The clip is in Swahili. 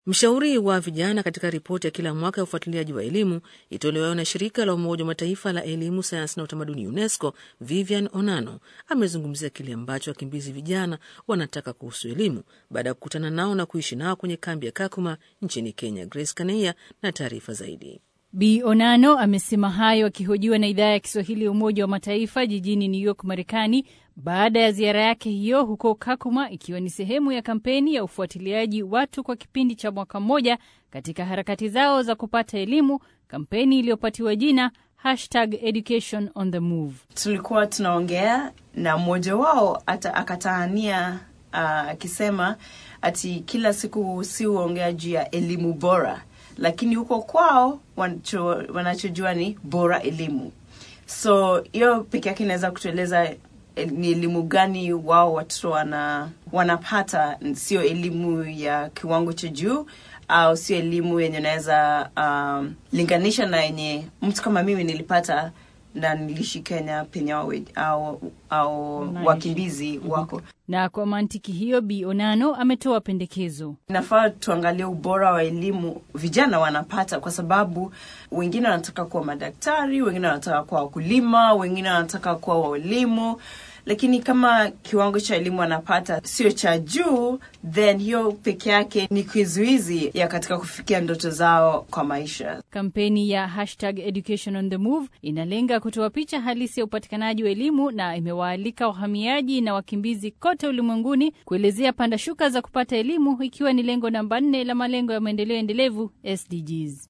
Mshauri wa vijana katika ripoti ya kila mwaka ya ufuatiliaji wa elimu itolewayo na shirika la Umoja wa Mataifa la elimu, sayansi na utamaduni UNESCO, Vivian Onano amezungumzia kile ambacho wakimbizi vijana wanataka kuhusu elimu baada ya kukutana nao na kuishi nao kwenye kambi ya Kakuma nchini Kenya. Grace Kaneia na taarifa zaidi. Bi Onano amesema hayo akihojiwa na idhaa ya Kiswahili ya Umoja wa Mataifa jijini New York, Marekani, baada ya ziara yake hiyo huko Kakuma, ikiwa ni sehemu ya kampeni ya ufuatiliaji watu kwa kipindi cha mwaka mmoja katika harakati zao za kupata elimu, kampeni iliyopatiwa jina hashtag education on the move. Tulikuwa tunaongea na mmoja wao ata akataania akisema uh, ati kila siku si huongea juu ya elimu bora lakini huko kwao wanacho, wanachojua ni bora elimu. So hiyo peke yake inaweza kutueleza ni elimu gani wao watoto wana, wanapata, sio elimu ya kiwango cha juu au sio elimu yenye unaweza um, linganisha na yenye mtu kama mimi nilipata na niliishi Kenya penye au, au wakimbizi wako. Na kwa mantiki hiyo, Bi Onano ametoa pendekezo. Inafaa tuangalie ubora wa elimu vijana wanapata, kwa sababu wengine wanataka kuwa madaktari, wengine wanataka kuwa wakulima, wengine wanataka kuwa walimu lakini kama kiwango cha elimu wanapata sio cha juu, then hiyo peke yake ni kizuizi ya katika kufikia ndoto zao kwa maisha. Kampeni ya hashtag education on the move inalenga kutoa picha halisi ya upatikanaji wa elimu na imewaalika wahamiaji na wakimbizi kote ulimwenguni kuelezea panda shuka za kupata elimu, ikiwa ni lengo namba nne la malengo ya maendeleo endelevu SDGs.